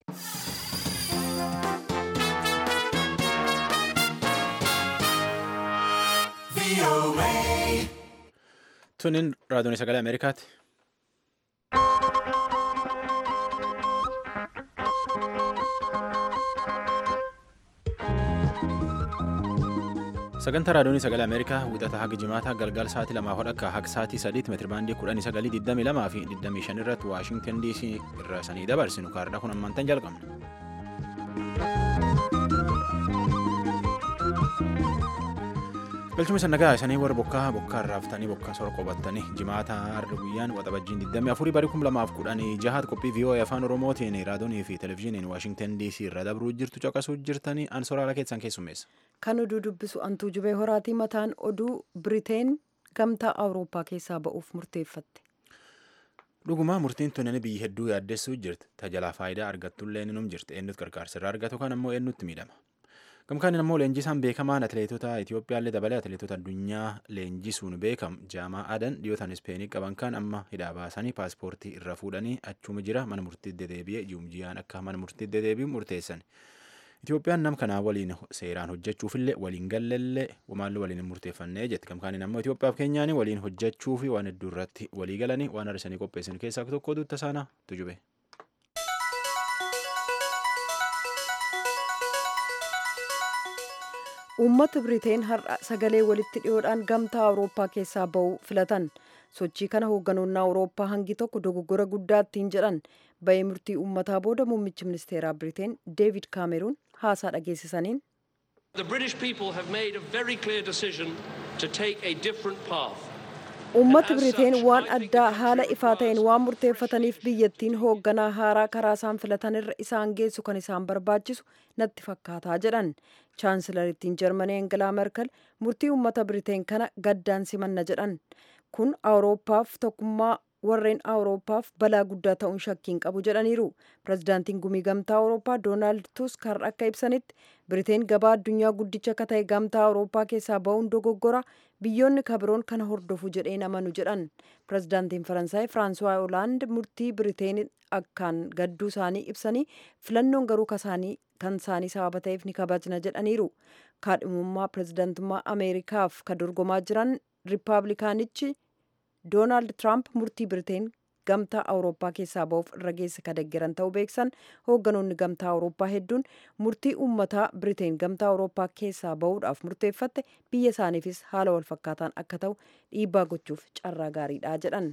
Tunin raadiyoon sagalee Ameerikaati. Sagantaa raadiyoon sagalee Ameerikaa wixata haga jimaataa galgala sa'aatii lamaa hodhakka haga sa'aatii sadiitti meetirabaandii kudhanii sagalii digdamii lamaa fi digdamii shan irratti Waashintan DC irra sanii dabarsinu kaardhaa kun ammaantan jalqabna. galchuma sannagaa isanii warra bokkaa bokkaa irraaftanii bokkaa sora qobattanii jimaata har'a guyyaan waxabajjiin 24 barii 2010 jahaat qophii vii'oo'ee afaan oromootiin raadiyoonii fi televezyiiniin waashintan dc irra dabruu jirtu caqasuu jirtanii an soraala keessan keessummeessa. kan oduu dubbisu antuu jubee horaatii mataan oduu biriteen gamtaa awurooppaa keessaa ba'uuf murteeffatte. dhugumaa murtiin tunnani biyyi hedduu yaaddessuu jirti tajaajila faayidaa argattullee ninum jirti eenyutu gargaarsa irraa argatu kan ammoo eenyutti miidhama. gamkaan immoo leenjisaan beekamaan atileetota Itiyoophiyaallee dabalee atileetota addunyaa leenjisuun beekam jaamaa adan dhiyootaan ispeenii qaban kan amma hidhaa baasanii paaspoortii irra fuudhanii achuma jira mana murtiitti dedeebi'ee ji'umjiyaan akka mana murtiitti dedeebi'u murteessan. Itiyoophiyaan nam kanaa waliin seeraan hojjechuufillee waliin gallellee maallu waliin murteeffannee jetti gamkaan immoo Itiyoophiyaaf keenyaan waliin hojjechuu fi waan hedduu irratti walii galanii waan har'isanii qopheessan keessaa tokko duutta saanaa tujube. uummata biriteen har'a sagalee walitti dhiyoodhaan gamtaa awurooppaa keessaa ba'uu filatan sochii kana hoogganoonni awurooppaa hangi tokko dogoggora guddaa ittiin jedhan ba'ee murtii uummataa booda muummichi ministeeraa biriteen deevid kaameruun haasaa dhageessisaniin. The British people have made a very clear decision to take a different path. uummata biriteen waan addaa haala ifaa ta'een waan murteeffataniif biyyattiin hoogganaa haaraa karaa isaan filatanirra isaan geessu kan isaan barbaachisu natti fakkaataa jedhan chaansilarittiin jarmanii engelaa merkel murtii uummata biriteen kana gaddaan simanna jedhan kun awurooppaaf tokkummaa warreen awurooppaaf balaa guddaa ta'uun shakkiin qabu jedhaniiru pirezidaantiin gumii gamtaa awurooppaa doonaald tusk har'a akka ibsanitti biriteen gabaa addunyaa guddicha akka ta'e gamtaa awurooppaa keessaa ba'uun dogoggora biyyoonni kabiroon kana hordofu jedheen amanu jedhan pirezidaantiin faransaay firaansuwaa hoolaand murtii biriteen akkaan gadduu isaanii ibsanii filannoon garuu kan isaanii sababa ta'eef ni kabajna jedhaniiru kaadhimummaa pirezidaantummaa ameerikaaf ka dorgomaa jiran riippaabilikaanichi doonaald tiraamp murtii biriteen gamtaa awurooppaa keessaa ba'uuf irra geesse ka deggeran ta'uu beeksan hoogganoonni gamtaa awurooppaa hedduun murtii uummataa biriteen gamtaa awurooppaa keessaa ba'uudhaaf murteeffatte biyya isaaniifis haala walfakkaataan akka ta'u dhiibbaa gochuuf carraa gaariidha jedhan.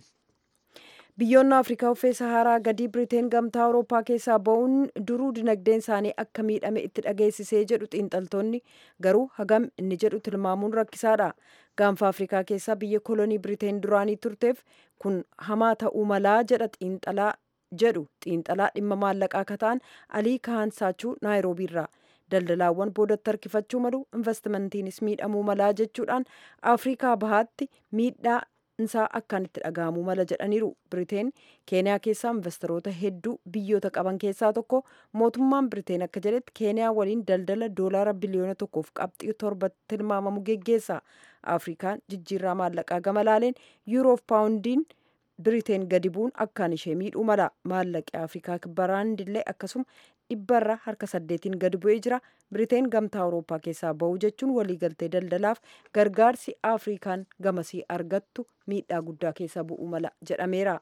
biyyoonni afrikaa uffee saharaa gadii biriteen gamtaa awurooppaa keessaa ba'uun duruu dinagdeen isaanii akka miidhame itti dhageessisee jedhu xiinxaltoonni garuu hagam inni jedhu tilmaamuun rakkisaadha gaanfa afrikaa keessaa biyya kolonii biriteen duraanii turteef kun hamaa ta'uu malaa jedha xiinxalaa jedhu xiinxalaa dhimma maallaqaa akka ta'an alii kahansaachuu naayiroobiirraa daldalaawwan boodatti harkifachuu malu investimantiinis miidhamuu malaa jechuudhaan afrikaa bahaatti miidhaa isaa akkaan itti dhaga'amuu mala jedhaniiru biriteen keeniyaa keessaa investoroota hedduu biyyoota qaban keessaa tokko mootummaan biriteen akka jedhetti keeniyaa waliin daldala doolaara biliyoona tokkoof qabxii torbatti tilmaamamu geggeessa afrikaan jijjiirraa maallaqaa gama laaleen yuuroof paawundiin biriteen gadi bu'uun akkaan ishee miidhuu mala maallaqi afrikaa baraandillee akkasuma dhibbarra harka saddeetiin gadi bu'ee jira biriteen gamtaa awurooppaa keessaa ba'uu jechuun waliigaltee daldalaaf gargaarsi afrikaan gamasii argattu miidhaa guddaa keessa bu'uu mala jedhameera.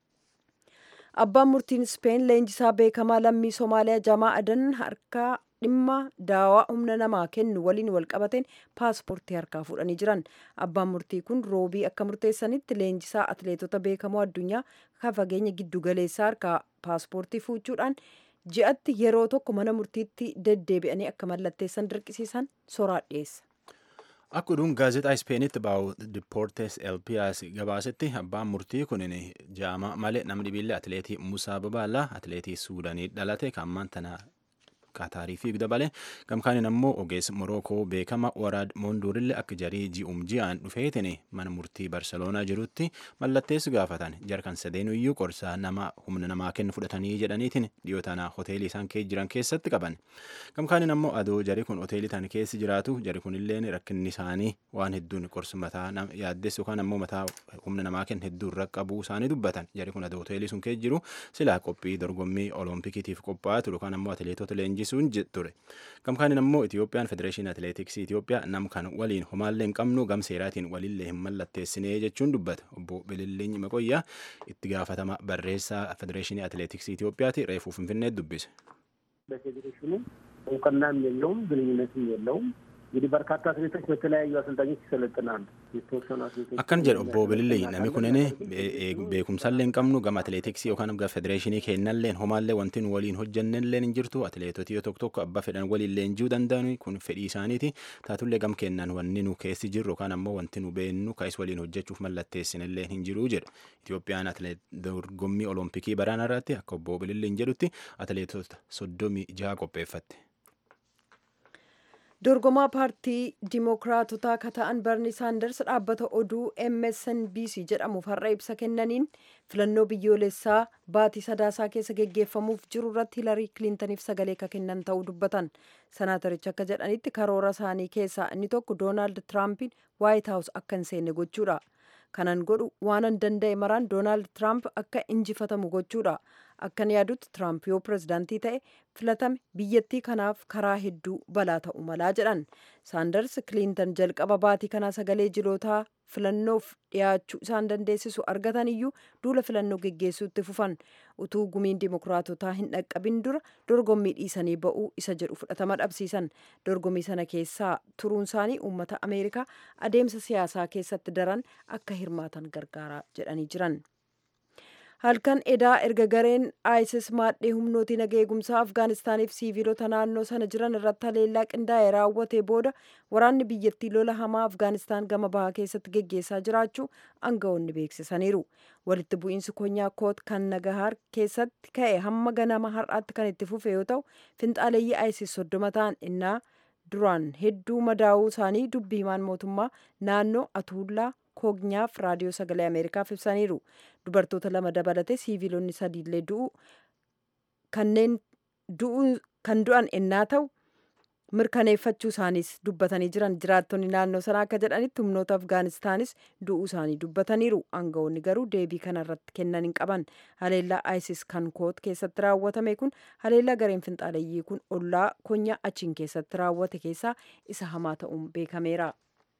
abbaan murtiin speen leenjisaa beekamaa lammii somaaliyaa jamaa adan harkaa dhimma daawaa humna namaa kennu waliin walqabateen paaspoortii harkaa fuudhanii jiran abbaan murtii kun roobii akka murteessanitti leenjisaa atileetota beekamoo addunyaa kan fageenya giddu galeessaa harkaa paaspoortii fuuchuudhaan ji'atti yeroo tokko mana murtiitti deddeebi'anii akka mallatteessan dirqisiisan soraa dhiyeessa. Akka oduun gaazexaa Ispeenitti baa'u Dipoortes Elpiyaas gabaasetti abbaan murtii kun jaama malee namni dhibiillee atileetii Musaa Babaallaa atileetii Suudaanii dhalate kan ammaan tana Qaataarii fiiguu dabalee gamkaaniin ammoo ogeessa Morookoo beekama Waraad Moonduurillee akka jarii ji'um ji'aan dhufeetiin mana murtii Barseloonaa jirutti mallatteessu gaafatan jarkan sadeenuyyuu qorsaa nama humna namaa kennu fudhatanii jedhaniitiin dhiyoo tana hoteelii isaan keessa jiran keessatti qaban. Gamkaaniin ammoo adoo jarii kun hoteelii tan keessa jiraatu jari kunilleen rakkinni isaanii waan hedduun qorsa mataa yaaddes yookaan ammoo mataa humna namaa kennu hedduu irra qabuu isaanii dubbatan jari kun adoo hoteelii sun keessa jiru silaa qophii dorgommii oloompikiitiif qophaa'aa ture yookaan ammoo atileetota leenjisuun ture. Gamkaaniin ammoo Itiyoophiyaan federeeshinii atileetiksii Itiyoophiyaa nam kan waliin homaallee hin qabnu gam seeraatiin walillee hin mallatteessinee jechuun dubbata. Obbo Bililliin Maqoyyaa itti gaafatama barreessaa federeeshinii atileetiksii Itiyoophiyaati reefuu Finfinnee dubbise. በፌዴሬሽኑ እውቅናም የለውም ግንኙነትም የለውም። እንግዲህ በርካታ አትሌቶች በተለያዩ አሰልጣኞች ይሰለጥናሉ። የተወሰኑ አትሌቶች akkan jedhe obbo Bilillee namni kunin beekumsallee hin qabnu gama atileetiksii yookaan gama federeeshinii kennalleen homaallee wanti nu waliin hojjannelleen hin jirtu atileetotii tokko tokko abba fedhan waliin leenjuu danda'an kun fedhii isaaniiti taatullee gam kennan wanni nu keessi jirru yookaan ammoo wanti nu beennu ka'is waliin hojjechuuf mallatteessinillee hin jiru jedha Itiyoophiyaan dorgommii olompikii baraana irratti akka obbo Bilillee jedhutti atileetota soddomii jaha qopheeffatte. dorgomaa paartii dimookiraatotaa ka ta'an barni saanders dhaabbata oduu msnbc jedhamuuf har'a ibsa kennaniin filannoo biyyoolessaa baatii sadaasaa keessa geggeeffamuuf jiru irratti hilarii kiliintaniif sagalee ka kennan ta'uu dubbatan sanaatarichi akka jedhanitti karoora isaanii keessaa inni tokko doonaald tiraampiin waayit haawus akka hin seenne gochuudha kanan godhu waanan danda'e maraan doonaald tiraamp akka injifatamu gochuudha akkan yaadutti tiraamp yoo pirezidaantii ta'e filatame biyyattii kanaaf karaa hedduu balaa ta'u malaa jedhan saanders kiliintan jalqaba baatii kanaa sagalee jilootaa filannoof dhiyaachuu isaan dandeessisu argatan iyyuu duula filannoo geggeessuutti fufan utuu gumiin dimokiraatotaa hin dhaqqabin dura dorgommii dhiisanii ba'uu isa jedhu fudhatama dhabsiisan dorgommii sana keessaa turuun isaanii uummata ameerikaa adeemsa siyaasaa keessatti daran akka hirmaatan gargaara jedhanii jiran. halkan edaa erga gareen isis maadhee humnooti naga eegumsaa afgaanistaaniif siiviilota naannoo sana jiran irratti haleellaa qindaa'e raawwate booda waraanni biyyattii lola hamaa afgaanistaan gama bahaa keessatti geggeessaa jiraachuu aangawoonni beeksisaniiru walitti bu'iinsi konyaa koot kan nagahaar keessatti ka'e hamma ganama har'aatti kan itti fufe yoo ta'u finxaaleeyyii isis soddoma ta'an innaa duraan hedduu madaa'uu isaanii dubbii himaan mootummaa naannoo atuullaa kognyaaf raadiyoo sagalee ameerikaaf ibsaniiru dubartoota lama dabalatee siiviilonni sadiillee du'u kanneen kan du'an ennaa ta'u mirkaneeffachuu isaaniis dubbatanii jiran jiraattonni naannoo sanaa akka jedhanitti humnoota afgaanistaanis du'uu isaanii dubbataniiru aangawoonni garuu deebii kanarratti kennan hin qaban haleellaa isis kan koot keessatti raawwatame kun haleellaa gareen finxaaleeyyii kun ollaa konyaa achiin keessatti raawwate keessaa isa hamaa ta'uun beekameera.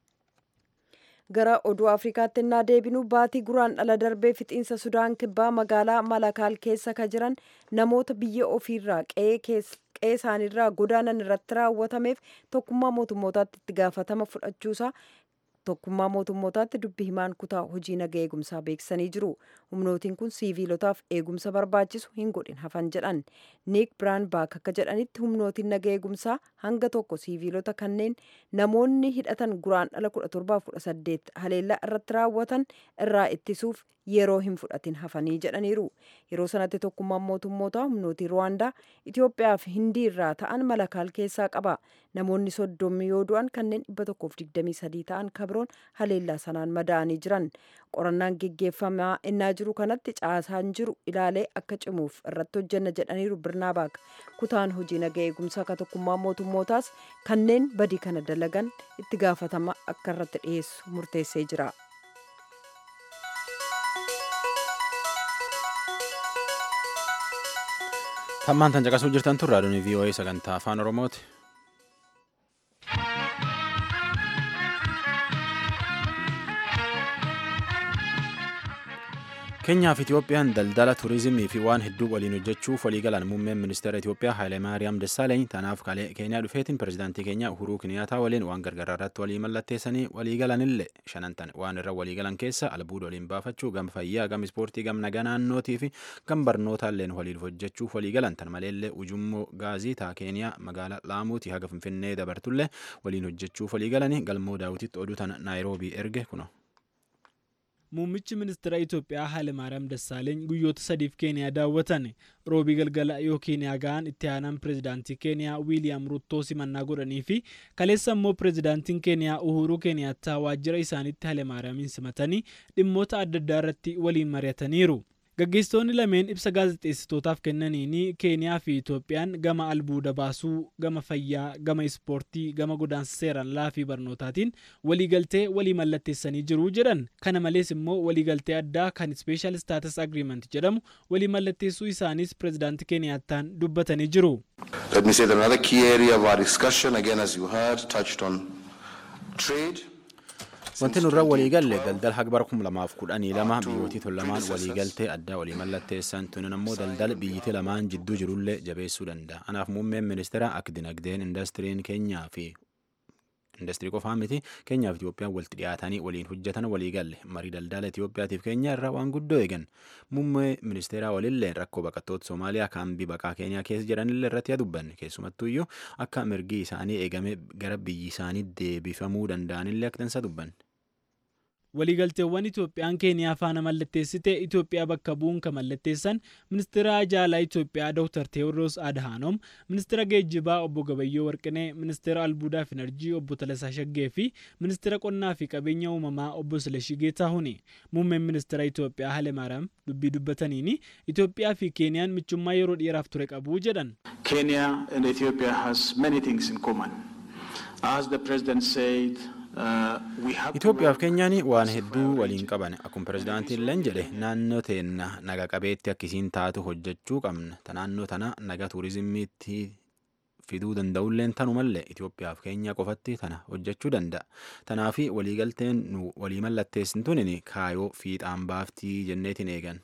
gara oduu afrikaatti innaa deebinu baatii guraan dhala darbee fixiinsa sudaan kibbaa magaalaa malakaal keessa ka jiran namoota biyya ofiirraa qe'ee isaaniirraa godaanan irratti raawwatameef tokkummaa mootummootaatti itti gaafatama fudhachuusaa tokkummaa mootummootaatti dubbi himaan kutaa hojii naga eegumsaa beeksisanii jiru humnootiin kun siiviilotaaf eegumsa barbaachisu hin godhin hafan jedhan niik biraan baak akka jedhanitti humnootiin naga eegumsaa hanga tokko siiviilota kanneen namoonni hidhatan guraan dhala 1718 haleellaa irratti raawwatan irraa ittisuuf yeroo hin fudhatin hafanii jedhaniiru yeroo sanatti tokkummaan mootummootaa humnootii ruwaandaa itiyoophiyaa fi hindii irraa ta'an malakaal keessaa qaba namoonni soddomii yoo du'an kanneen 123 ta'an kabroon haleellaa sanaan madaa'anii jiran qorannaan geggeeffamaa innaa jiru kanatti caasaan jiru ilaalee akka cimuuf irratti hojjenna jedhaniiru birnaabaak kutaan hojii naga eegumsaa ka tokkummaa mootummootaas kanneen badii kana dalagan itti gaafatama akka irratti dhiyeessu murteessee jira. Hammaan tan caqasuu jirtan tun raadiyoon VOA sagantaa afaan Oromooti. Keenyaa fi Itiyoophiyaan daldala turizimii fi waan hedduu waliin hojjechuuf waliigalan muummeen ministeera Itiyoophiyaa Hayilemaariyaam Dassaalany tanaaf Keenyaa dhufeetiin pirezidaantii keenya Uhuruu Kiniyaataa waliin waan gargaraa irratti walii mallatteessanii waliigalanillee shanantan waan irra waliigalan keessa albuuda waliin baafachuu gama fayyaa gama ispoortii gama nagaa naannootii fi gama barnootaalleen waliin hojjechuuf waliigalan tan maleellee ujummoo gaazii taa Keeniyaa magaalaa Laamuutii haga Finfinnee dabartullee waliin hojjechuuf waliigalanii galmoo daawwititti oduu tana Naayiroobii erge kuno. muummichi ministeera Itoophiyaa Hayilemaariyaam Dassaaleeny guyyoota sadiif Keeniyaa daawwatan roobii galgala yoo Keeniyaa ga'an itti aanaan pireezidaantii Keeniyaa Wiiliyaam Ruttoo simannaa godhanii fi kaleessa immoo pireezidaantiin Keeniyaa Uhuruu Keeniyaattaa waajjira isaaniitti Hayilemaariyaamiin simatanii dhimmoota adda addaa irratti waliin mari'ataniiru. Gaggeessitoonni lameen ibsa gaazexeessitootaaf kennaniin Keeniyaa fi Itoophiyaan gama albuuda baasuu, gama fayyaa, gama ispoortii, gama godaansa seeraan alaa fi barnootaatiin waliigaltee walii mallatteessanii jiru jedhan. Kana malees immoo waliigaltee addaa kan Special Status Agreement jedhamu walii mallatteessuu isaanis pireezidaantii Keeniyaattaan dubbatanii jiru. Let me say that another key area of our discussion, again as you heard, touched on trade. Wanti nurra walii galle daldala haga bara kuma lamaaf kudhanii lama biyyootii tun lamaan walii galtee addaa walii mallatteessan tunin ammoo daldala biyyiti lamaan jidduu jirullee jabeessuu danda'a. Anaaf muummeen ministeera akka dinagdeen indastiriin keenyaa fi indastirii qofaa miti keenyaa fi Itoophiyaan walitti dhiyaatanii waliin hojjetan walii galle marii daldala Itoophiyaatiif keenya irraa waan guddoo eegan muummee ministeeraa walillee rakkoo baqattoota Soomaaliyaa kaambii baqaa keenyaa keessa jiranillee irratti dubbanne keessumattuyyuu akka mirgi isaanii eegame gara biyyi isaanii deebifamuu danda'anillee akka tansa dubbanne. waliigalteewwan Itoophiyaan Keeniyaa faana mallatteessite Itoophiyaa bakka bu'uun kan mallatteessan ministeera ajaalaa Itoophiyaa Dr. Teewodiroos Adhaanoom, ministeera geejjibaa obbo Gabayyoo Warqinee, ministeera albuudaa fi enerjii obbo Talasaa Shaggee fi ministeera qonnaa fi qabeenya uumamaa obbo Silashii Geetaahuni. Muummeen ministeera Itoophiyaa Hayilemaariyaam dubbii dubbataniin Itoophiyaa fi Keeniyaan michummaa yeroo dheeraaf ture qabu jedhan. Kenya and Ethiopia has many things in common. As the president said, Itoophiyaaf keenyaan waan hedduu waliin qaban akkuma pirezidaantiin leen jedhe naannoo teenna naga qabeetti akkisiin taatu hojjechuu qabna ta naannoo tana naga tuurizimiitti fiduu danda'ulleen tanumallee Itoophiyaaf keenya qofatti tana hojjechuu danda'a. Tanaaf waliigalteen nu walii mallatteessin tunin kaayoo fiixaan baaftii jenneetiin eegan.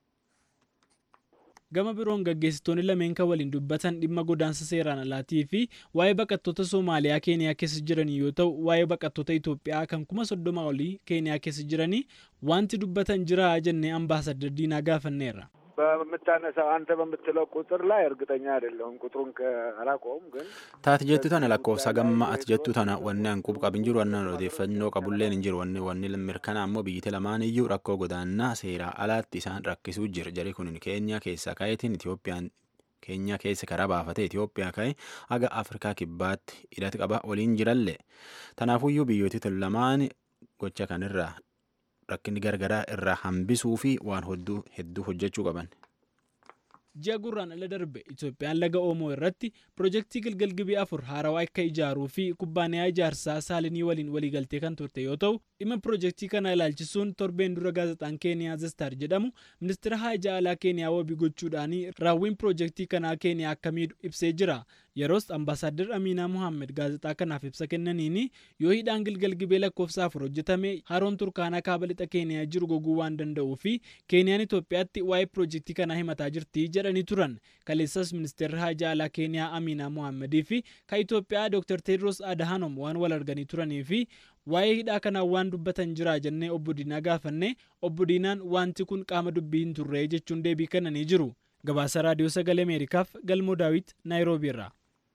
gama biroon gaggeessitoonni lameen kan waliin dubbatan dhimma godaansa seeraan alaatii fi waa'ee baqattoota Soomaaliyaa Keeniyaa keessa jiranii yoo ta'u waa'ee baqattoota Itoophiyaa kan kuma soddoma olii Keeniyaa keessa jiranii wanti dubbatan jira jennee ambaasadar Diinaa gaafanneerra. በምታነሳው አንተ በምትለው ቁጥር ላይ እርግጠኛ አይደለሁም። ቁጥሩን አላውቀውም ግን taati jettu tana lakkoofsa gamma ati jettu tana wanni an qub qabin jiru wanni odeeffannoo qabulleen hin jiru wanni wanni mirkanaa ammoo biyyiti lamaan iyyuu rakkoo godaannaa seeraa alaatti isaan rakkisuu jira jari kun keenya keessa ka'eetiin Itoophiyaan keenya keessa karaa baafate Itoophiyaa ka'e haga Afrikaa kibbaatti hidhati qaba waliin jirallee tanaafuyyuu biyyooti tun lamaan gocha kanirraa rakkinni gargaraa irraa hambisuu fi waan hedduu hojjechuu qaban. ji'a gurraan ala darbe Itoophiyaan laga Oomoo irratti pirojektii Gilgal Gibii afur haarawaa akka ijaaruu fi kubbaaniyaa ijaarsaa saalinii waliin waliigaltee kan turte yoo ta'u dhimma pirojektii kana ilaalchisuun torbeen dura gaazexaan Keeniyaa Zestar jedhamu ministeera haajaa alaa Keeniyaa wabii gochuudhaan raawwiin pirojektii kanaa Keeniyaa akka miidhu ibsee jira. Yeroos ambaasaadar Amiinaa Mohaammed gaazexaa kanaaf ibsa kennaniin yoo hidhaan Gilgal Gibee lakkoofsa afur hojjetame haroon Turkaanaa kaaba lixa Keeniyaa jiru goguu waan danda'uu fi Keeniyaan Itoophiyaatti waa'ee pirojektii kanaa himataa jirti jedhanii turan. Kaleessas ministeerri haajaa alaa Keeniyaa Amiinaa Mohaammadii fi kan Itoophiyaa Dr. Teedros Adhanom waan wal arganii turanii fi waa'ee hidhaa kanaa waan dubbatan jira jennee obbo Diinaa gaafanne obbo Diinaan wanti kun qaama dubbii hin turre jechuun deebii kennanii jiru. Gabaasa Raadiyoo Sagalee Ameerikaaf Galmoo Daawit Naayiroobii irraa.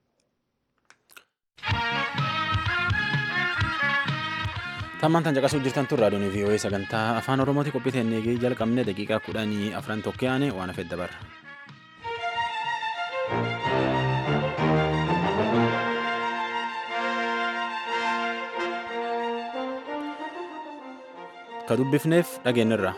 Tammaan tan caqasuu jirtan tun raadiyoon VOA sagantaa afaan Oromooti qophii teennee jalqabne daqiiqaa kudhanii afran tokkoyaane waan hafedda barra. Ka dubbifneef dhageenyirra.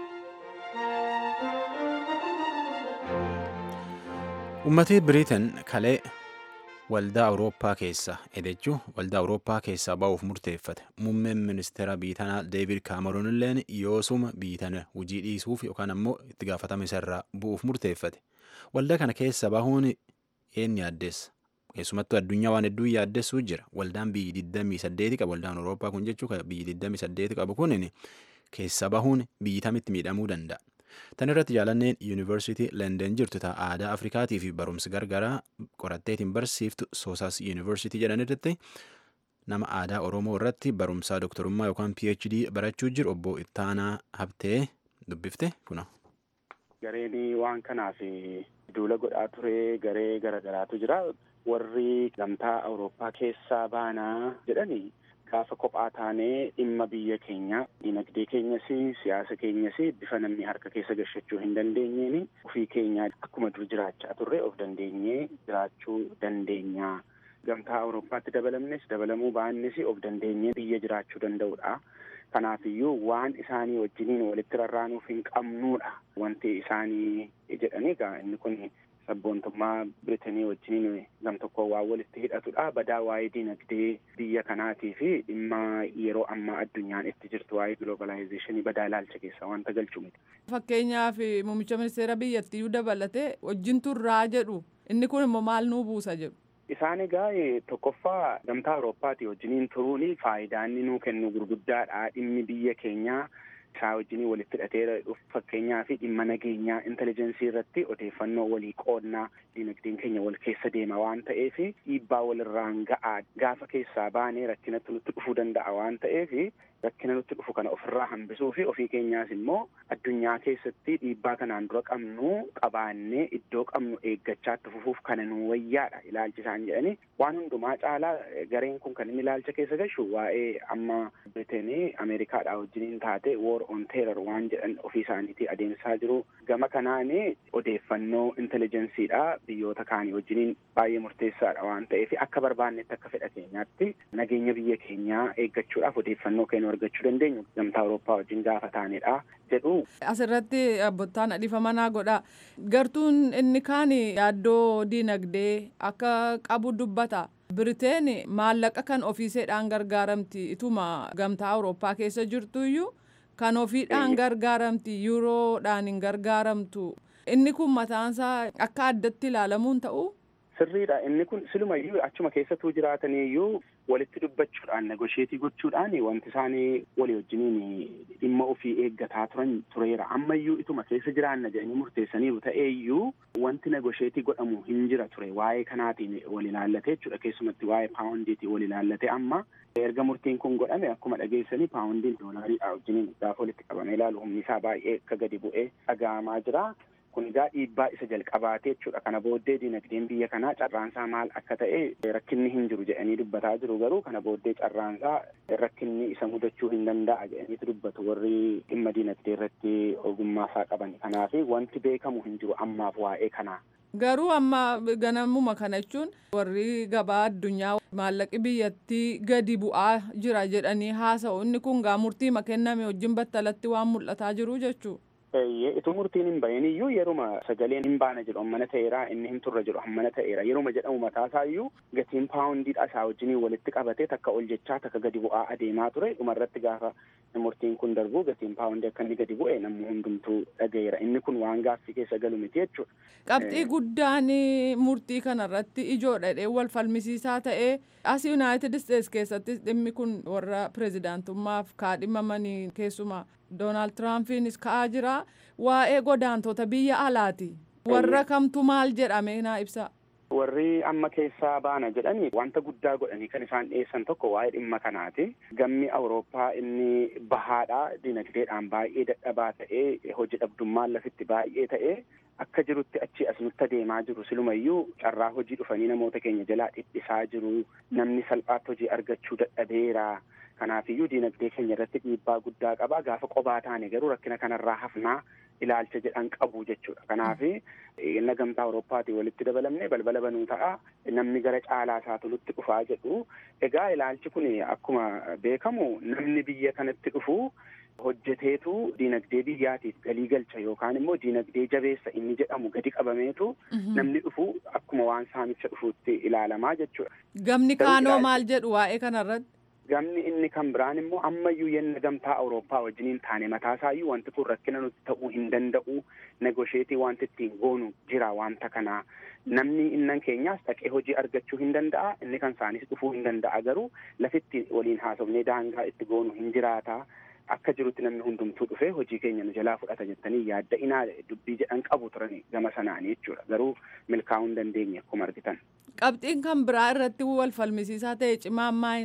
Uummatni Biriitan kalee waldaa awurooppaa keessa edechuu waldaa awurooppaa keessaa ba'uuf murteeffate muummeen ministeera biitanaa deevid kaameroon illeen yoosuma biitana hojii dhiisuuf yookaan ammoo itti gaafatama isarraa bu'uuf murteeffate waldaa kana keessa bahuun een yaaddeessa keessumattuu addunyaa waan hedduu yaaddessuu jira waldaan biyyi 28 qabu waldaan awurooppaa kun jechuu biyyi 28 qabu kun keessa bahuun biyyi tamitti miidhamuu danda'a. Tan irratti jaalanneen yuunivarsiitii London jirtu ta'a aadaa Afrikaatii fi barumsa gargaraa qoratteetiin barsiiftu Soosaas yuunivarsiitii jedhan irratti nama aadaa Oromoo irratti barumsaa doktorummaa yookaan PhD barachuu jiru obbo Ittaanaa Habtee dubbifte kuna. Gareen waan kanaaf duula godhaa ture garee garagaraatu jira. Warri gamtaa Awurooppaa keessaa baanaa jedhanii gaafa kophaa taanee dhimma biyya keenya dinagdee keenyas siyaasa keenyas bifa namni harka keessa gashachuu hin dandeenyeen ofii keenya akkuma dur jiraachaa turre of dandeenyee jiraachuu dandeenya. Gamtaa Awurooppaatti dabalamnes dabalamuu baannes of dandeenyee biyya jiraachuu danda'udha. Kanaafiyyuu waan isaanii wajjiniin walitti rarraanuuf hin qabnuudha. Wanti isaanii jedhanii egaa inni kun sabboontummaa Biritanii wajjiniin gam tokko waan walitti hidhatudha. Badaa waa'ee dinagdee biyya kanaatii fi dhimma yeroo ammaa addunyaan itti jirtu waa'ee globalizeeshinii badaa ilaalcha keessa wanta galchu miti. Fakkeenyaaf muummicha ministeera biyyattiyyuu dabalatee wajjin turraa jedhu inni kun immoo maal nuu buusa jedhu. Isaan egaa tokkoffaa gamtaa Awurooppaati wajjiniin turuun faayidaa inni nuu kennu gurguddaadha. Dhimmi biyya keenyaa isaa wajjiniin walitti hidhatee dhufu fakkeenyaa fi dhimma nageenyaa intelijensii irratti odeeffannoo walii qoodnaa dinagdeen keenya wal keessa deema waan ta'eef dhiibbaa walirraan ga'aa gaafa keessaa baanee rakkinatti nutti dhufuu danda'a waan ta'eef rakkina nutti dhufu kana ofirraa hambisuu fi ofii keenyaas immoo addunyaa keessatti dhiibbaa kanaan dura qabnu qabaannee iddoo qabnu eeggachaatti fufuuf kana nu wayyaadha ilaalchi isaan jedhani waan hundumaa caalaa gareen kun kan inni ilaalcha keessa gashu waa'ee amma Biriteenii Ameerikaadhaa wajjiniin taate war on terror waan jedhan ofii isaaniitii adeemsaa jiru gama kanaan odeeffannoo intelijensiidha biyyoota kaanii wajjiniin baay'ee murteessaadha waan ta'eef akka barbaannetti akka fedha keenyaatti nageenya biyya keenyaa eeggachuudhaaf odeeffannoo keenya argachuu dandeenyu gamtaa Awurooppaa wajjin gaafa taanedha jedhu. Asirratti abbootaan dhiifamanaa godha. Gartuun inni kaan yaaddoo diinagdee akka qabu dubbata. Biriteen maallaqa kan ofiiseedhaan gargaaramti ituma gamtaa Awurooppaa keessa jirtuyyuu kan ofiidhaan gargaaramti yuuroodhaan hin gargaaramtu. Inni kun mataansaa akka addatti ilaalamuun ta'u. Sirriidha inni kun silumayyuu achuma keessattuu jiraataniyyuu walitti dubbachuudhaan negosheetii gochuudhaan wanti isaanii walii wajjiniin dhimma ofii eeggataa turan tureera ammayyuu ituma keessa jiraanna jedhanii murteessaniiru ta'eeyyuu wanti negosheetii godhamu hin jira ture waa'ee kanaatiin wal ilaallatee jechuudha keessumatti waa'ee paawundiitiin wal ilaallatee amma erga murtiin kun godhame akkuma dhageessanii paawundiin doolaariidha wajjiniin gaafa walitti qabamee ilaalu humni isaa baay'ee akka gadi bu'ee dhaga'amaa jira. kun egaa dhiibbaa isa jalqabaatee jechuudha kana booddee dinagdeen biyya kanaa carraansaa maal akka ta'e rakkinni hin jiru jedhanii dubbataa jiru garuu kana booddee carraansaa rakkinni isa mudachuu hin danda'a jedhaniitu dubbatu warri dhimma dinagdee irratti ogummaasaa qaban kanaaf wanti beekamu hin jiru ammaaf waa'ee kanaa. Garuu amma ganamuma kana jechuun warri gabaa addunyaa maallaqi biyyattii gadi bu'aa jira jedhanii haasa'u inni kun gaa murtii kenname wajjin battalatti waan mul'ataa jiru jechuudha. Ituu murtiin hin bahin iyyuu yeruma sagaleen hin baana jedhu hammana ta'eera inni hin turre jedhu hammana ta'eera yeruma jedhamu mataasaa iyyuu gatiin paawundiidha isaa wajjiniin walitti qabatee takka ol jechaa takka gadi bu'aa adeemaa ture dhumarratti gaafa murtiin kun darbu gatiin paawundii akka inni gadi bu'e namni hundumtuu dhagayeera inni kun waan gaaffii keessa galu miti jechuudha. Qabxii guddaan murtii kanarratti ijoodha dhee wal falmisiisaa ta'ee as yuunaayitid isteetsi keessattis dhimmi kun warra pirezidaantummaaf kaadhimamanii keessumaa doonaald tiraampis ka'aa jira waa'ee godaantota biyya alaati warra kamtu maal jedhame naa ibsa. Warri amma keessaa baana jedhani wanta guddaa godhanii kan isaan dhiyeessan tokko waa'ee dhimma kanaati. Gammi Awurooppaa inni bahaadha dinagdeedhaan baay'ee dadhabaa ta'ee hojii dhabdummaan lafitti baay'ee ta'ee akka jirutti achi as nutti adeemaa jiru silumayyuu carraa hojii dhufanii namoota keenya jalaa dhiphisaa jiru namni salphaatti hojii argachuu dadhabeera. Kanaafiyyuu dinagdee keenya irratti dhiibbaa guddaa qaba gaafa qobaa taane garuu rakkina kanarraa hafnaa ilaalcha jedhan qabu jechuudha. Kanaaf inni gamtaa Awurooppaatii walitti dabalamne balbala banuu ta'a namni gara caalaa isaa tolutti dhufaa jedhu. Egaa ilaalchi kun akkuma beekamu namni biyya kanatti dhufu hojjeteetu dinagdee biyyaatiif galii galcha yookaan immoo dinagdee jabeessa inni jedhamu gadi qabameetu namni dhufu akkuma waan saamicha dhufuutti ilaalamaa jechuudha. Gamni kaanoo maal jedhu waa'ee kanarratti? Gamni inni kan biraan immoo ammayyuu yenna gamtaa Awurooppaa wajjiniin taane mataasaayyuu wanti kun rakkina nuti ta'uu hin danda'u negosheetii wanti ittiin goonu jira wanta kanaa namni innan keenyaas dhaqee hojii argachuu hin danda'a inni kan isaanis dhufuu hin danda'a garuu lafitti waliin haasofnee daangaa itti goonu hin jiraata. Akka jirutti namni hundumtuu dhufee hojii keenya nu jalaa fudhata jettanii yaadda inaa dubbii jedhan qabu turani gama sanaanii jechuudha garuu milkaa'uu hin dandeenye akkuma argitan. Qabxiin kan biraa irratti wal falmisiisaa ta'e cimaan maayin?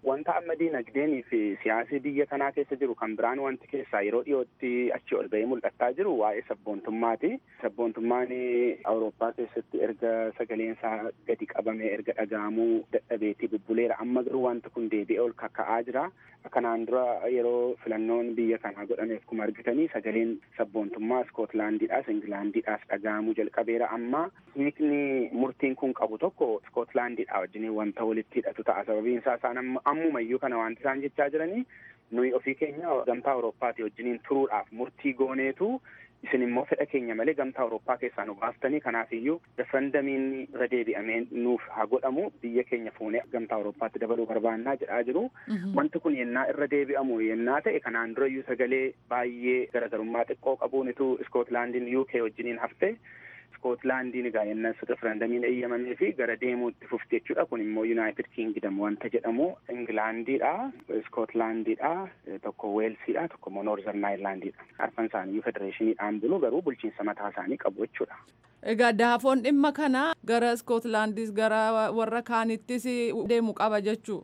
wanta amma diinagdeenii fi siyaasii biyya kanaa keessa jiru kan biraan wanti keessaa yeroo dhiyootti achi ol ba'ee mul'ataa jiru waa'ee sabboontummaati. Sabboontummaan Awurooppaa keessatti erga sagaleen isaa gadi qabamee erga dhaga'amuu dadhabeetii bubbuleera amma garuu wanti kun deebi'ee ol kakka'aa jira. Kanaan dura yeroo filannoon biyya kanaa godhameef kuma argitanii sagaleen sabboontummaa Iskootlaandiidhaas Ingilaandiidhaas dhaga'amuu jalqabeera amma hiikni murtiin kun qabu tokko Iskootlaandiidhaa wajjin wanta walitti hidhatu ta'a sababiin isaa isaan ammumayyuu kana wanti isaan jechaa jiranii nuyi ofii keenya gamtaa Awurooppaatii wajjiniin turuudhaaf murtii gooneetu isin immoo fedha keenya malee gamtaa Awurooppaa keessaa nu baaftanii kanaafiyyuu referendamiin irra deebi'amee nuuf haa godhamu biyya keenya fuunee gamtaa Awurooppaatti dabaluu barbaannaa jedhaa jiru. Wanti kun yennaa irra deebi'amu yennaa ta'e kanaan durayyuu sagalee baay'ee garagarummaa xiqqoo qabuunitu Iskootlaandiin UK wajjiniin hafte. Iskootlaandiin egaa yennaa referendamiin eeyyamamee fi gara deemuutti fufte jechuudha. Kun immoo Yuunaayitid Kingdom wanta jedhamu Ingilaandiidha, Iskootlaandiidha, tokko Weelsiidha, tokko immoo Noorzern Aayirlaandiidha. Arfan isaaniiyyuu federeeshiniidhaan bulu garuu bulchiinsa mataa isaanii qabu jechuudha. Egaa daafoon dhimma kana gara Iskootlaandis gara warra kaanittis deemu qaba jechuu.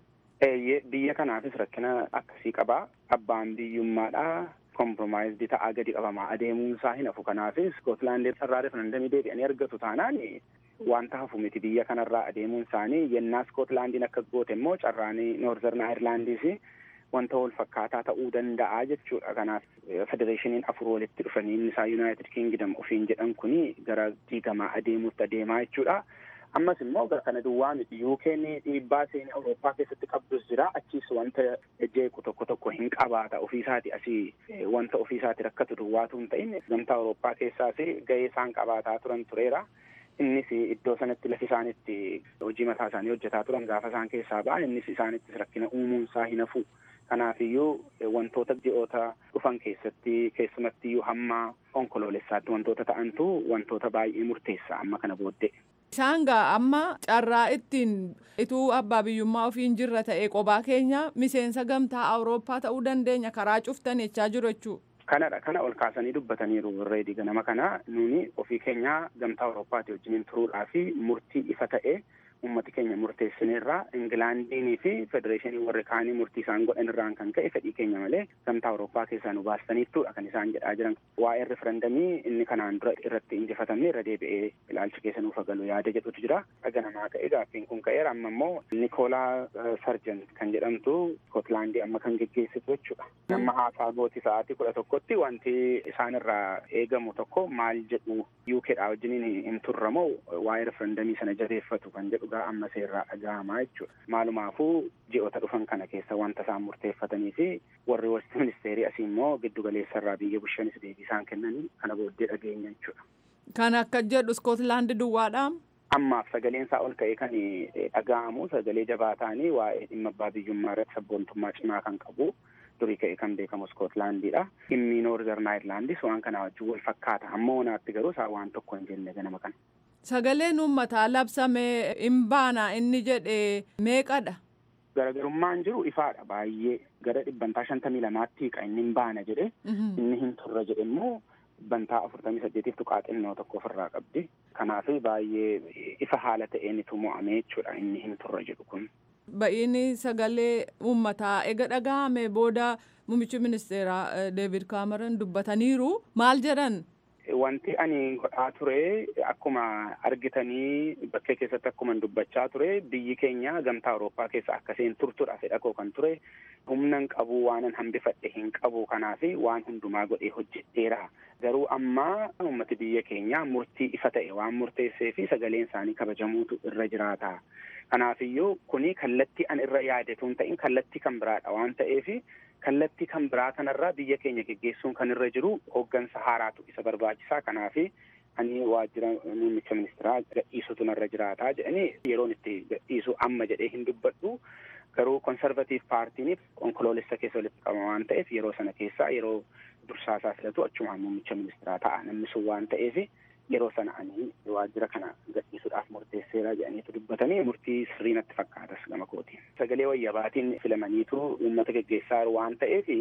Biyya kanaafis rakkina akkasii qaba. Abbaan biyyummaadha. kompromaayizii ta'aa gadi qabamaa adeemuun isaa hin hafu kanaaf iskootlaandii sarraa referendamii deebi'anii argatu taanaan wanta hafu miti biyya kanarraa adeemuun isaanii yennaa iskootlaandiin akka goote immoo carraanii noorzern aayirlaandiis wanta wal fakkaataa ta'uu danda'a jechuudha kanaaf federeeshiniin afur walitti dhufanii inni isaa yuunaayitid kingdom ofiin jedhan kuni gara diigamaa adeemuutti adeemaa jechuudha. ammas immoo gara kana duwwaa miti yuukeen dhiibbaa seenii awurooppaa keessatti qabdus jira achiis wanta jeequ tokko tokko hin qabaata ofiisaati asii wanta ofiisaati rakkatu duwwaatu hin ta'in gamtaa awurooppaa keessaas gahee isaan qabaataa turan tureera. Innis iddoo sanatti lafi isaanitti hojii mataa isaanii hojjetaa turan gaafa isaan keessaa ba'an innis isaanittis rakkina uumuun isaa hin hafu. Kanaafiyyuu wantoota ji'oota dhufan keessatti keessumattiyyuu hamma onkoloolessaatti wantoota ta'antu wantoota baay'ee murteessa amma kana booddee. Isaan gaa amma carraa ittiin ituu abbaa biyyummaa ofiin jirra ta'e qobaa keenya miseensa gamtaa awurooppaa ta'uu dandeenya karaa cuftan jechaa jiru jechuudha. Kanadha kana ol kaasanii dubbataniiru irreedi ganama kana nuni ofii keenya gamtaa awurooppaati wajjiniin turuudhaa fi murtii ifa ta'e ummati keenya murteessineerraa ingilaandiinii fi federeeshinii warri kaanii murtii isaan godhan irraan kan ka'e fedhii keenya malee gamtaa awurooppaa keessaa nu baastaniittuudha kan isaan jedhaa jiran waa'ee referendamii inni kanaan dura irratti injifatamne irra deebi'ee ilaalcha keessa nuuf galu yaada jedhutu jira dhaga namaa ka'e gaaffiin kun ka'eera amma immoo nikoolaa sarjan kan jedhamtu skotlaandii amma kan geggeessitu jechuudha amma haasaa gooti sa'aatii kudha tokkotti wanti isaan irraa eegamu tokko maal jedhu yuukeedhaa wajjiniin hin turramoo waa'ee referendamii sana jabeeffatu kan jedhu dhugaa amma seerraa dhaga'amaa jechuudha. Maalumaafuu ji'oota dhufan kana keessa wanta isaan murteeffatanii fi warri wasti ministeerii asii immoo giddu galeessa irraa biyya bushanis deebii isaan kennanii kana booddee dhageenya jechuudha. Kan akka jedhu Iskootlaandi duwwaadhaa. Ammaaf sagaleen isaa ol ka'ee kan dhaga'amu sagalee jabaa ta'anii waa'ee dhimma abbaa biyyummaa irratti sabboontummaa cimaa kan qabu durii ka'ee kan beekamu Iskootlaandiidha. Dhimmi Noorzern Aayirlaandis waan kana wajjin wal fakkaata. Amma wanaatti garuu isaan waan tokko hin jenne ganama kana. Sagaleen uummataa labsamee hin baana inni jedhe meeqadha? Garagarummaan jiru ifaadha baay'ee gara dhibbantaa shantamii lamaatti hiqa inni hin baana jedhe inni hin turre jedhe immoo dhibbantaa afurtamii saddeetiif tuqaa xinnoo tokko ofirraa qabdi. Kanaaf baay'ee ifa haala ta'een itti mo'amee jechuudha inni hin turre jedhu kun. Ba'iini sagalee uummataa ega dhaga'ame booda muummichi ministeeraa Deevid Kaameron dubbataniiru maal jedhan? Wanti ani godhaa ture akkuma argitanii bakkee keessatti akkuma dubbachaa ture biyyi keenya gamtaa Awurooppaa keessa akkasiin turtudha fedha koo kan ture humna hin qabu waanan hambifadhe hin qabu kanaaf waan hundumaa godhee hojjedheera. Garuu amma uummati biyya keenya murtii ifa ta'e waan murteessee fi sagaleen isaanii kabajamuutu irra jiraata. Kanaafiyyuu kuni kallattii an irra yaadetu hin ta'in kallattii kan biraadha waan ta'eef kallattii kan biraa kanarraa biyya keenya geggeessuun kan irra jiru hooggansa haaraatu isa barbaachisaa kanaaf ani waajjira muummicha ministeeraa gadhiisutu narra jiraataa jedhanii yeroon itti gadhiisu amma jedhee hin dubbadhu garuu konservatiif paartiiniif onkoloolessa keessa walitti qabama waan ta'eef yeroo sana keessaa yeroo dursaasaa filatu achumaan muummicha ministeeraa ta'a namni sun waan ta'eef yeroo sana ani waajjira kana gadhiisuudhaaf murteesseera jedhaniitu dubbatanii murtii sirrii natti fakkaatas gama kootiin. Sagalee wayyabaatiin filamaniitu uummata geggeessaa waan ta'eef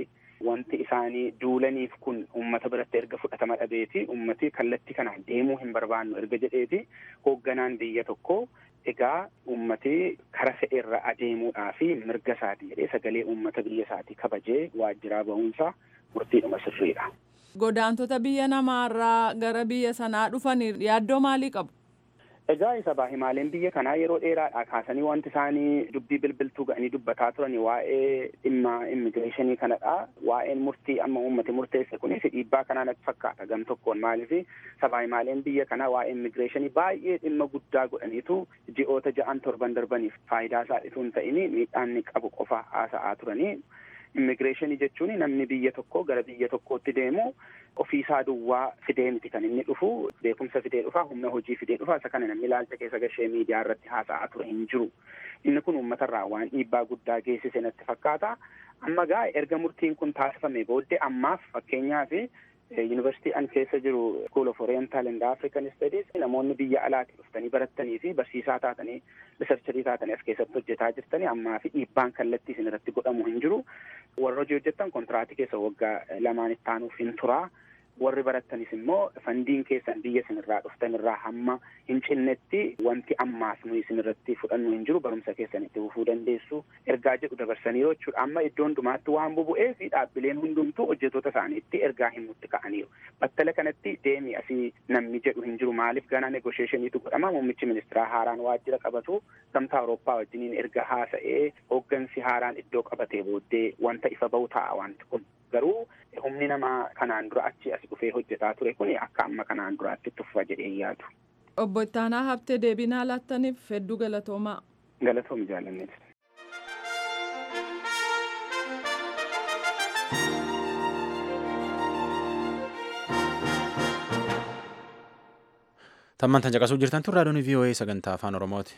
wanti isaanii duulaniif kun uummata biratti erga fudhatama dhabeeti uummati kallattii kanaan deemuu hin barbaannu erga jedheeti hoogganaan biyya tokko egaa uummati kara fe'e irra adeemuudhaa fi mirga isaati jedhee sagalee uummata biyya isaatii kabajee waajjiraa ba'uunsa murtiidhuma sirriidha. Godaantota biyya namaarraa gara biyya sanaa dhufanii yaaddoo maalii qabu? Egaa isa baahimaaleen biyya kanaa yeroo dheeraadhaa kaasanii wanti isaanii dubbii bilbiltuu ga'anii dubbataa turani waa'ee dhimma immigireeshinii kanadha. Waa'een murtii amma uummati murteesse kunis dhiibbaa kanaa natti fakkaata gam tokkoon maaliif sabaahimaaleen biyya kanaa waa'ee immigireeshinii baay'ee dhimma guddaa godhaniitu ji'oota ja'an torban darbaniif faayidaa isaa itoo hin ta'in miidhaan ni qabu qofa haasa'aa turanii. Immigireeshinii jechuun namni biyya tokko gara biyya tokkootti deemu ofiisaa duwwaa fidee miti kan inni dhufu beekumsa fidee dhufa humna hojii fidee dhufa isa kana namni ilaalcha keessa gashee miidiyaa irratti haasa'aa ture hin jiru. Inni kun uummatarraa waan dhiibbaa guddaa geessise natti fakkaata. Amma gaa erga murtiin kun taasifame booddee ammaaf fakkeenyaaf yuunivarsiitii an keessa jiru School of Oriental and African Studies namoonni biyya alaatti dhuftanii barattanii fi barsiisaa taatanii riisarcharii taatanii as keessatti hojjetaa jirtanii ammaa fi dhiibbaan kallattii isin irratti godhamu hin jiru. Warra hojii hojjettan kontiraatii keessa waggaa lamaan itti aanuuf hin turaa. warri barattanis immoo fandiin keessan biyya isinirraa dhuftan irraa hamma hin cinnetti wanti ammaas nu isinirratti fudhannu hin jiru barumsa keessan itti fufuu dandeessu ergaa jedhu dabarsaniiru jechuudha amma iddoo hundumaatti waan bubu'ee fi dhaabbileen hundumtuu hojjettoota isaaniitti ergaa himutti ka'aniiru battala kanatti deemi asii namni jedhu hin jiru maaliif ganaa negosheeshiniitu godhama muummichi ministeeraa haaraan waajjira qabatu gamtaa awurooppaa wajjiniin erga haasa'ee hooggansi haaraan iddoo qabatee booddee wanta ifa bahu ta'a wanti kun garuu humni namaa kanaan dura achi as dhufee hojjetaa ture kun akka amma kanaan duraatti tuffa jedhee yaadu. Obbo Ittaanaa Habtee deebinaa laattaniif hedduu galatoomaa. Galatoomi jaalanneeti. Tammaan tan caqasuu jirtan tun raadiyoon VOA sagantaa afaan Oromooti.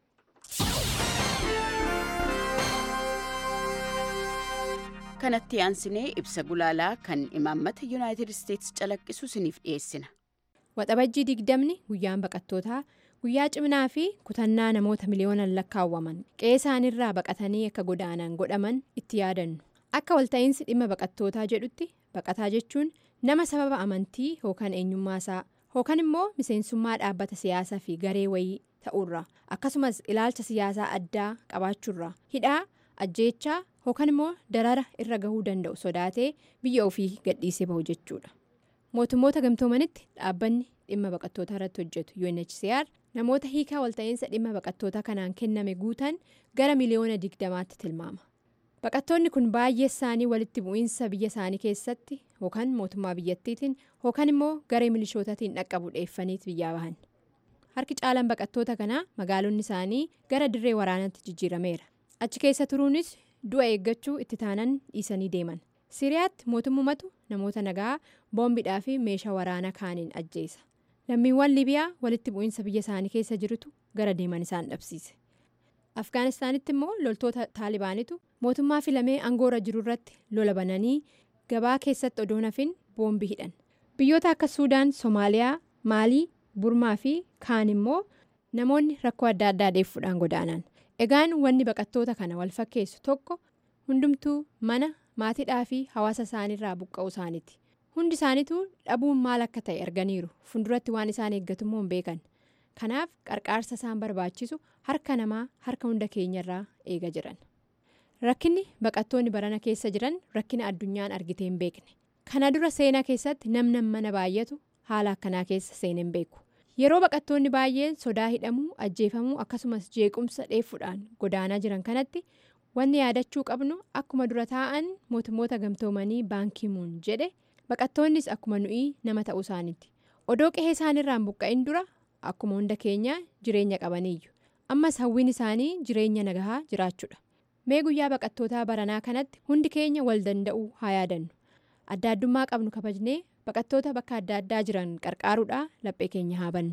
kanatti aansinee ibsa gulaalaa kan imaammata yuunaayitid isteetsi calaqqisu isiniif dhiyeessina. Waxabajjii digdamni guyyaan baqattootaa guyyaa cimnaa fi kutannaa namoota miliyoonaan lakkaawwaman qe'ee isaaniirraa baqatanii akka godaanan godhaman itti yaadannu. Akka walta'iinsi dhimma baqattootaa jedhutti baqataa jechuun nama sababa amantii yookaan eenyummaasaa yookaan immoo miseensummaa dhaabbata siyaasaa fi garee wayii ta'urra akkasumas ilaalcha siyaasaa addaa qabaachuurra hidhaa ajjeechaa yookaan immoo darara irra gahuu danda'u sodaatee biyya ofii gadhiisee bahu jechuudha. mootummoota gamtoomanitti dhaabbanni dhimma baqattootaa irratti hojjetu UNHCR namoota hiikaa walta'iinsa dhimma baqattootaa kanaan kenname guutan gara miliyoona digdamaatti tilmaama. baqattoonni kun baay'ee isaanii walitti bu'iinsa biyya isaanii keessatti yookaan mootummaa biyyattiitiin yookaan immoo garee milishootaatiin dhaqqabu dheeffaniit biyyaa bahan. harki caalaan baqattoota kanaa magaalonni isaanii gara dirree waraanaatti jijjiirameera. achi keessa turuunis du'a eeggachuu itti taanan dhiisanii deeman. siriyaatti mootummatu namoota nagaa boombiidhaa fi meeshaa waraanaa kaaniin ajjeesa lammiiwwan libiyaa walitti bu'iinsa biyya isaanii keessa jirutu gara deeman isaan dhabsiise afgaanistaanitti immoo loltoota taalibaanitu mootummaa filamee aangoorra jiru irratti lola bananii gabaa keessatti odoo nafin boombii hidhan biyyoota akka suudaan soomaaliyaa maalii burmaa fi kaan immoo namoonni rakkoo adda addaa deeffuudhaan godaanan egaan wanni baqattoota kana wal fakkeessu tokko hundumtuu mana. maatiidhaa fi hawaasa isaaniirraa buqqa'uu isaaniiti hundi isaaniitu dhabuun maal akka ta'e arganiiru funduratti waan isaan eeggatummoo hin beekan kanaaf qarqaarsa isaan barbaachisu harka namaa harka hunda keenyarraa eega jiran rakkinni baqattoonni barana keessa jiran rakkina addunyaan argitee hin beekne kana dura seenaa keessatti namni mana baay'atu haala akkanaa keessa seenee hin beeku yeroo baqattoonni baay'een sodaa hidhamuu ajjeefamuu akkasumas jeequmsa dheeffuudhaan godaanaa jiran kanatti. wanni yaadachuu qabnu akkuma dura taa'an mootummoota gamtoomanii baankiimuun jedhe baqattoonnis akkuma nuyi nama ta'uu isaaniiti odoo qe'ee isaaniirraan buqqa'in dura akkuma hunda keenya jireenya qabaniiyyu ammas hawwiin isaanii jireenya nagahaa jiraachuudha mee guyyaa baqattootaa baranaa kanatti hundi keenya wal danda'uu haa yaadannu adda addummaa qabnu kabajnee baqattoota bakka adda addaa jiran qarqaaruudhaa laphee keenya haa bannu.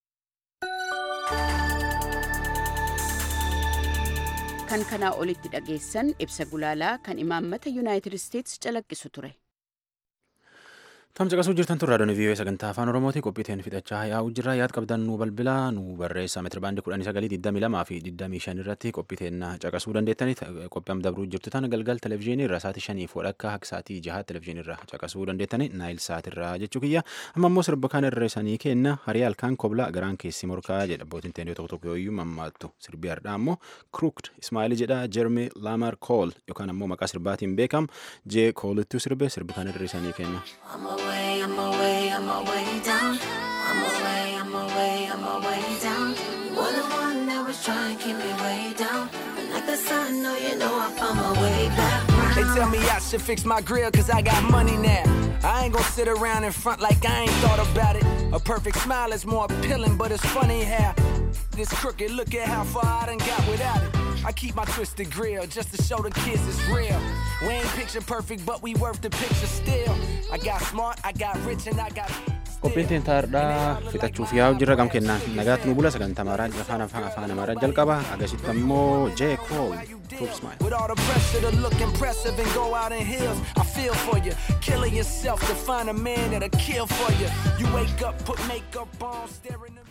kan kanaa olitti dhageessan ibsa gulaalaa kan imaammata yuunaayitid isteetsi calaqqisu ture. Tam caqasuu jirtan turraa doonii vii'oo sagantaa afaan oromooti qophiiteen fixachaa yaa'uu jirra yaad qabdan nu bilbilaa nu barreessa meetira baandii kudhanii sagalii digdamii lamaa fi digdamii shan irratti qophiiteen caqasuu dandeettanii qophii am dabruu jirtu tana galgal televezyiinii irra saatii shanii fodhakka akka saatii jaha televezyiinii irra caqasuu dandeettanii naayil saatirraa jechuu kiyya amma immoo sirba kan irra isanii kenna harii halkaan koblaa garaan keessi morkaa jedha abbootiin teenyoo tokko tokko yooyyuu mammaattu sirbi hardhaa ammoo kruukd ismaayil jedha jermi laamar kool yookaan ammoo maqaa sirbaatiin beekam jee koolittuu sirbe sirbi kan irra isanii kenna. I'm away, I'm away, I'm away down. I'm away, I'm away, I'm away down. You're the one that was trying to keep me way down. And like the sun, no, you know I found my way back round. They tell me I should fix my grill cause I got money now. I ain't gonna sit around in front like I ain't thought about it. A perfect smile is more appealing, but it's funny how this crooked look at how far I done got without it. I keep my twisted grill just to show the kids it's real. We ain't picture perfect, but we worth the picture still. I got smart, I got rich, and I got. qophiin teentaa hardhaa fixachuuf yaa'u jirra gam kennaan nagaatti nu bula sagantaa maraan afaan afaan afaan amaaraa jalqaba agasitti ammoo jee kool With all the pressure to look impressive and go out in heels, I feel for you. Killing yourself to find a man that'll kill for you. You wake up, put makeup on, staring.